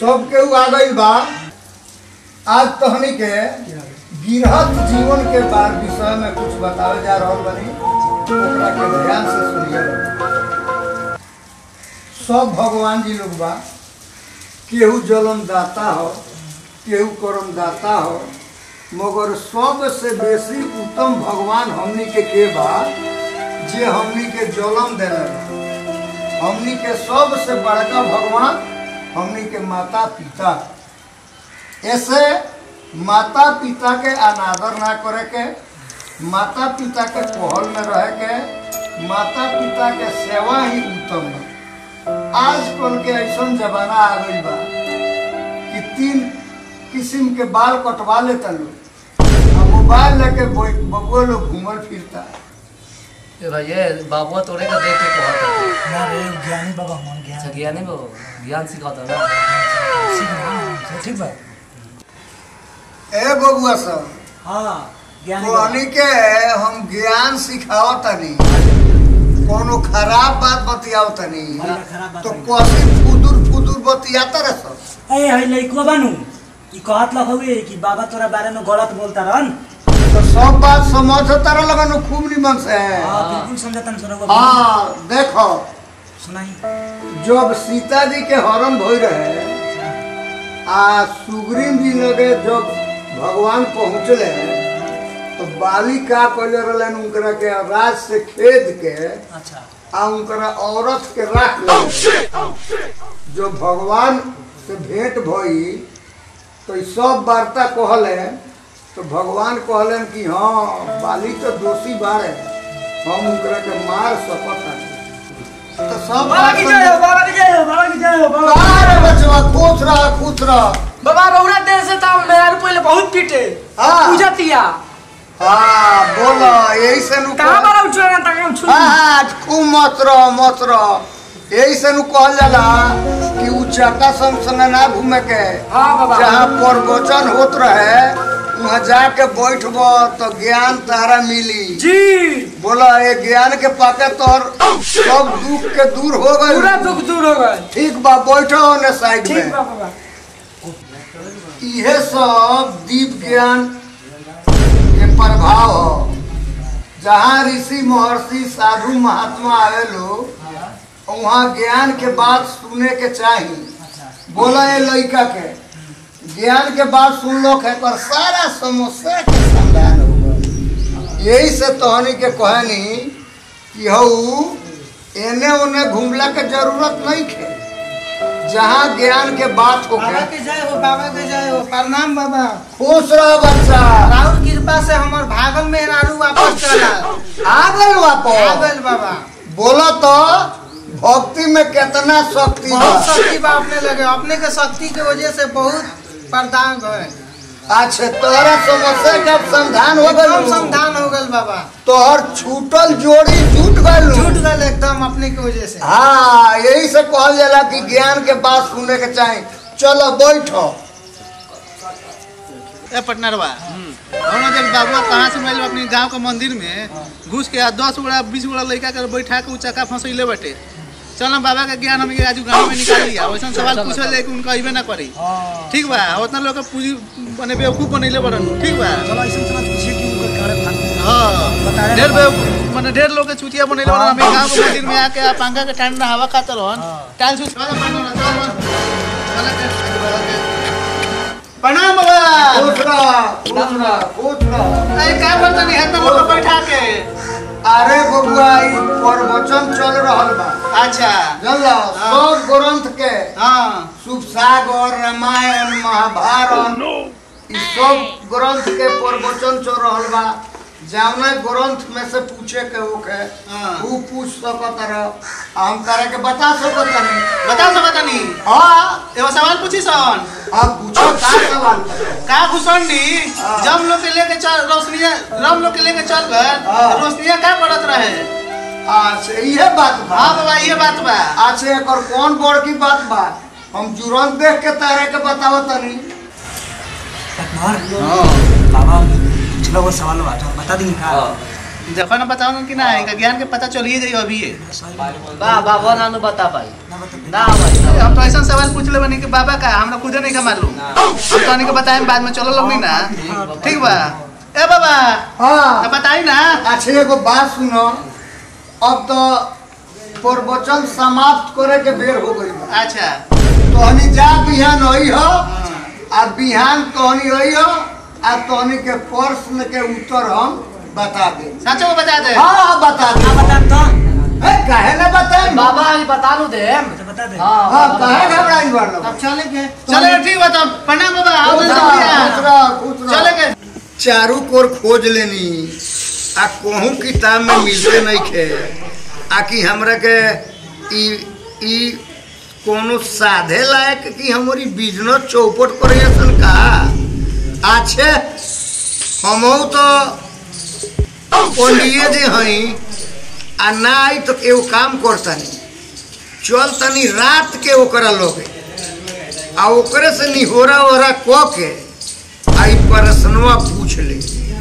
सब केहू आ गइल बा आज तहनी के गिरहत जीवन के बार विषय में कुछ बतावे जा रहल बनी ओकरा के ध्यान से सुनिए सब भगवान जी लोग बा केहू जन्म दाता हो केहू कर्म दाता हो मगर सबसे बेसी उत्तम भगवान हमनी के के बा जे हमनी के जन्म देले बा हमनी के सबसे बड़का भगवान हमनी के माता पिता ऐसे माता पिता के अनादर ना करे के माता पिता के पहल में रहे के माता पिता के सेवा ही उत्तम है आजकल के ऐसा जमाना आ गई बा कि तीन किस्म के बाल कटवा लेता लोग आ मोबाइल लेके बैठ- बबुआ लोग घूमल फिरता ए भैया बाबुआ तोड़े का देख के कहत है ना रे ज्ञानी बाबा मन अच्छा ज्ञान ज्ञानी बाबू ज्ञान सिखाता ना सीखना ठीक बा ए बबुआ सब हाँ ज्ञानी बाबा कहनी के हम ज्ञान सिखावत तनी कोनो खराब बात बतियावत तनी भैया खराब बात तो नहीं। कसी फुदुर फुदुर बतियाता रह सब ए है लइको बानू ई कहत लग हवे कि बाबा तोरा बारे में गलत बोलता रहन तो सब बात समझता रह लगन खूब निमन से हां बिल्कुल समझतन सर हाँ देखो सुनाई जब सीता जी के हरण भई रहे आ सुग्रीव जी लगे जब भगवान पहुँचले तो बाली का कहले रहलन उनकरा के राज से खेद के अच्छा आ उनकरा औरत के राख ले जो भगवान से भेंट भई तो ई सब वार्ता कहले तो भगवान कहलन कि हाँ बाली तो दोषी बारे हम उनकरा के मार सकत हनी। तो सब बाबा की जय हो बाबा की जय हो बाबा की जय हो बाबा अरे बचवा खुश रह खुश रह बाबा रौरा देर से तो मेरा पहले बहुत पीटे हाँ। पूजा तिया हाँ बोलो यही से नु कहाँ बारा उछला ना तक हम छुल हाँ हाँ खूब मत रह मत रह यही से नु कहल जाला कि उच्चका संग संग ना घूमे के हाँ बाबा जहाँ प्रवचन होत रहे वहाँ जाके बैठब तो ज्ञान तारा मिली जी बोला ये ज्ञान के पाके तोहर सब दुख के दूर हो पूरा गए दुख दूर हो गए ठीक बा बैठो ने साइड ठीक में बा बाबा इहे सब दीप ज्ञान के प्रभाव हो जहाँ ऋषि महर्षि साधु महात्मा आवे लोग वहाँ ज्ञान के बात सुने के चाही बोला ये लड़का के ज्ञान के बात सुन लो है पर सारा समस्या के समाधान होगा यही से तोहनी के कहनी कि हऊ एने ओने घूमला के जरूरत नहीं है जहाँ ज्ञान के बात हो बाबा के जय हो बाबा के जय हो प्रणाम बाबा खुश रह बच्चा राहुल कृपा से हमार भागल में रानू वापस चला आ गल आ वापस गइल बाबा बोला तो भक्ति में कितना शक्ति बा बहुत शक्ति बा अपने लगे अपने के शक्ति के वजह से बहुत प्रदान भय अच्छा तोहरा समस्या का समाधान हो एकदम गल समाधान हो गल बाबा तोहर छूटल जोड़ी जुट गल छूट गल एकदम अपने के वजह से हाँ यही से कहल जाला कि ज्ञान के बात सुने के चाही चलो बैठो ए पटनरवा हम जब बाबुआ कहाँ से मिल अपने गांव के मंदिर में घुस के आ दस गोड़ा बीस गोड़ा लड़का के बैठा के उ चक्का फंसैले बटे चल ना बाबा के ज्ञान हम आज गाँव में निकाल लिया वैसा सवाल पूछे ले कि उनका अबे ना करी ठीक बा उतना लोग के पूंजी बने बेवकूफ बनैले बड़न ठीक बा चलो ऐसे समझ पूछिए कि उनका कारण था हाँ बताया ढेर ना। बेवकूफ माने ढेर लोग के चुतिया बनैले बड़न हमें गांव के मंदिर में आके आ पंखा के ठंडा हवा खाते रहन टाइल से प्रणाम बाबा खुश रह खुश रह खुश रह अरे का बोलता नहीं है लोग के बैठा के अरे बबुआ ई प्रवचन चल रहल बा अच्छा जानला सब ग्रंथ के हाँ शुभ सागर रामायण महाभारत ई सब ग्रंथ के प्रवचन चल रहल बा जौना ग्रंथ में से पूछे के होके हाँ। ऊ पूछ सकत रह हम तारा के बता सकत नहीं बता सकत नहीं हाँ एगो सवाल पूछी सन अब पूछो का सवाल बा? का घुसंडी हाँ। जब लोग के लेके चल रोशनिया राम लोग के लेके चल गए हाँ। रोशनिया का पड़त रहे अच्छा इहे बात बा हाँ बाबा ये बात बा अच्छा एकर कौन बड़की बात बा हम जुरन देख के तारे के बतावत तनी पटनार बाबा पिछला वो सवाल बा तो बता दी का हाँ। देखो ना बताओ ना कि ना इनका ज्ञान के पता चलिए जाइए अभी ये बा बाबा नानू बता पाई ना भाई अरे हम तो ऐसा सवाल पूछ ले बनी कि बाबा का हमरा खुदे नहीं का मालूम हम तो नहीं के बताएं बाद में चलो लोग ना ठीक बा ए बाबा हाँ अब बताई ना अच्छा एगो बात सुनो अब तो प्रवचन समाप्त करे के बेर हो गई बा अच्छा तोहनी जा बिहान आई हो आ बिहान तोहनी आई हो आ तोहनी के प्रश्न के उत्तर हम बता दे सचो को बता दे हाँ हाँ, बता दे बता तो है काहे ना बताए बाबा अभी बता लू दे अच्छा, बता दे हाँ हाँ बाबा काहे बता। घबराई बार अब चले के चले ठीक बा तो प्रणाम बाबा आओ खुश जल्दी रह, आ। खुश रह, खुश रह। चले के चारू कोर खोज लेनी आ कहूँ किताब में मिलते नहीं खे आ कि हमरा के ई ई कोनो साधे लायक कि हमारी बिजनेस चौपट करे सन का अच्छे हमहू तो पंडिये जी हई आ ना आई तो एगो काम करतनी चल तनी रात के ओकरा लोगे आ ओकरे से निहोरा ओहरा क के आई प्रश्नवा पूछ ले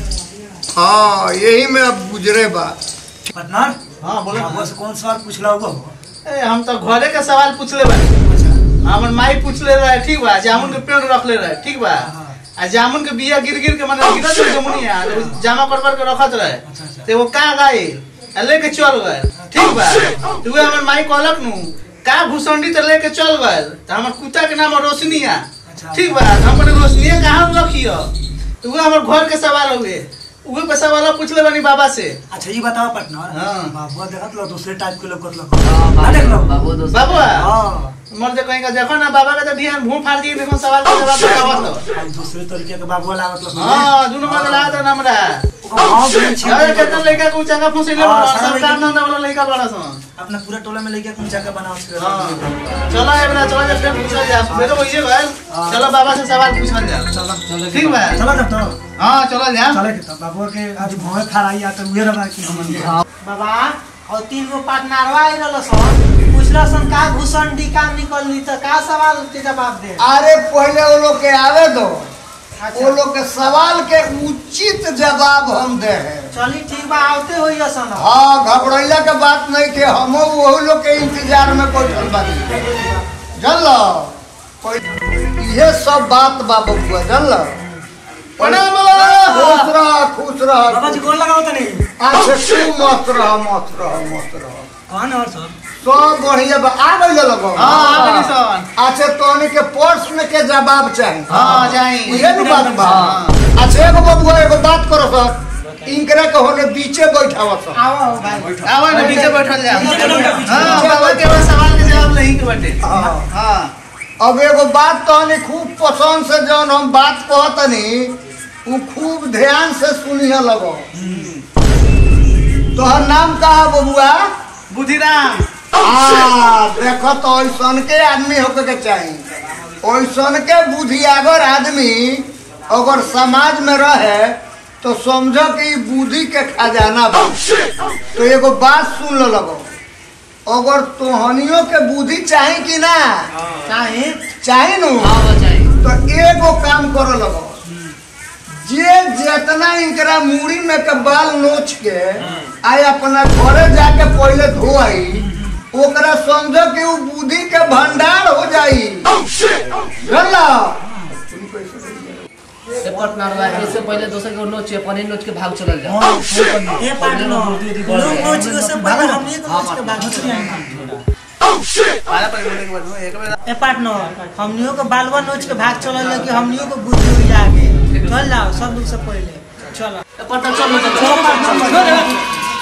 हाँ यही में अब गुजरे बा पार्टनर हाँ बोलो बाबा से कौन सवाल पूछला होगा ए, हम तो घरे के सवाल पूछले बानी हमर माई पूछले रहे ठीक बा जामुन के पेड़ रखले रहे ठीक बा आ जामुन के बिया गिर गिर के माने गिरत रहे जमुनिया तो उ जामा कर कर के रखत रहे ते वो का गइल आ लेके चल गए ठीक बा तो वे हमर माई कहलक नु का भूसंडी तो लेके चल गए तो हमर कुत्ता के नाम रोशनिया ठीक बा तो हमर रोशनिया कहाँ रखियो तो वे हमर घर के सवाल हुए उहे पे सवाल पूछले बानी बाबा से अच्छा ये बताओ पार्टनर हाँ। बाबुआ देखत लो दूसरे टाइप के लोग कत लो हाँ, ना देख लो बाबू बाबू दोस्त बाबुआ हाँ मर जे कहीं का देखो ना बाबा के तो ध्यान भूम फाड़ दिए देखो सवाल का जवाब बतावत तो अब दूसरे तरीके के बाबुआ लागत लो हां दुनो में लागत है हमरा हाँ बोले छे अरे कितना लड़का को चंगा फुसिले हाँ, बड़ा सारा सब लड़का- काम धंधा वाला लड़का बड़ा सन अपना पूरा टोला में लेके कुछ जगह बनाओ छे हां चलो ए बना चलो जब फिर पूछल जा मेरे को ये गल चलो बाबा से सवाल पूछल जा चलो ठीक बा चलो तब तो हां चलो जा चले के तब बाबुआ के आज भौवे खराई आ तो उहे रहा कि हमन के बाबा और तीन गो पार्टनरवा आई रहल सन पूछला सन का घुसन डी का निकलनी त का सवाल के जवाब दे अरे पहले वो लोग के आवे दो वो लोग के सवाल के उचित जवाब हम दे हैं चली ठीक बा आवते होई सन हाँ घबरैला के बात नहीं के हम वही लोग के इंतजार में बैठल बानी जानल ये सब बात बा बबुआ जानल प्रणाम बाबा खुश रह खुश रह बाबा जी गोल लगाओ तनी अच्छा तू मस्त रह मस्त रह मस्त रह कौन और सब सब बढ़िया बा आ गइल लगो हां आ गनी सन अच्छा तोनी के प्रश्न के जवाब चाहिए हां जाई उहे नु बात बा अच्छा एगो बबुआ एगो बात करो सर इनकरा के होने बीचे बैठावा सर आओ भाई आवा ना नीचे बैठल जा नीचे बैठल जा, पीछे। हां बाबा के बस सवाल के जवाब नहीं के बटे हाँ। हां अब एगो बात तहनी खूब पसंद से जौन हम बात कहतनी उ खूब ध्यान से सुनिए लगो तोहर नाम का है बबुआ बुधिराम आ देखो तो ऐसन के आदमी होके के चाहिए ऐसन के बुद्धियागर आदमी अगर समाज में रहे तो समझो कि ई बुद्धि के खजाना बा तो एगो बात सुन लो लगो अगर तोहनियों के बुद्धि चाही कि ना चाहे चाही नु हाँ बचाई तो एगो काम करो लगो जे जितना इनकरा मूड़ी में के बाल नोच के आय अपना घरे जाके पहले धोआई ओकरा समझो कि उ बुद्धि के भंडार हो जाई जानला ए पार्टनर बा इससे पहले दोसर के नोच के पनीर नोच के भाग चलल जा हां ए पार्टनर लोग नोच के सब बाबा हम एक हाँ, नोच के बात पाला पर बोले के बाद में एक बार ए पार्टनर हमनियों के बालवा नोच के भाग चलल कि हमनियों को बुद्धि हुई आगे चल जाओ सब लोग से पहले चलो ए पार्टनर चल चल चल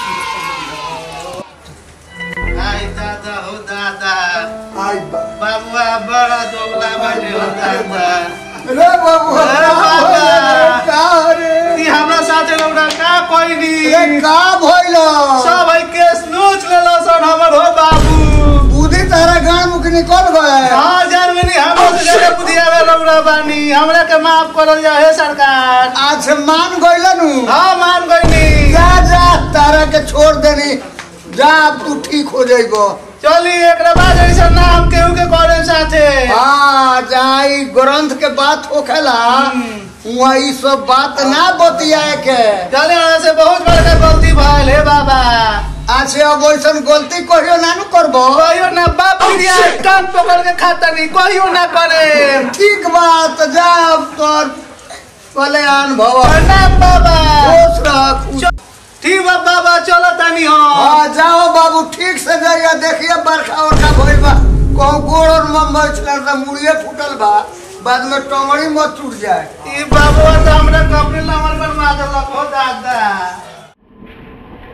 आई दादा हो दादा आई बा- बाबुआ बड़ा दोगला बाटे हो दादा रे बबुआ अरे बाबा। का रे ती हमरा साथे लौड़ा का कोई नी ए का भइल सब है केस नोच लेलो सन हमर हो बाबू बुद्धि तारा गांव मुख निकल गए हाँ जान में नहीं हमरा से ज्यादा बुधिया में लौड़ा बानी हमरा के माफ करल जा हे सरकार आज मान गइल नु हाँ मान गईनी जा जा तारा के छोड़ देनी जा अब तू ठीक हो जाइबो चली एकरा बाद ऐसा ना हम केहू के करे साथे हाँ जहाँ ई ग्रंथ के बात होखेला वहाँ ई सब बात ना बतियाए के चले हमरा से बहुत बड़का गलती भइल हे बाबा अच्छे अब वैसन गलती कहियो ना नु करबो कहियो ना बाप पिरिया कान पकड़ के खाता नहीं कहियो ना करे ठीक बात जा तोर कल्याण भव प्रणाम बाबा खुश रख ठीक बा बाबा चलो तानी हम हाँ जाओ बाबू ठीक से जाइए देखिए बरखा उरखा भइल बा कहूँ गोड़ और मुंबई चला था मुड़िए फूटल बा बाद में टमड़ी मत टूट जाए ई बाबू तो हमरा कपड़े नंबर पर मार देलक हो दादा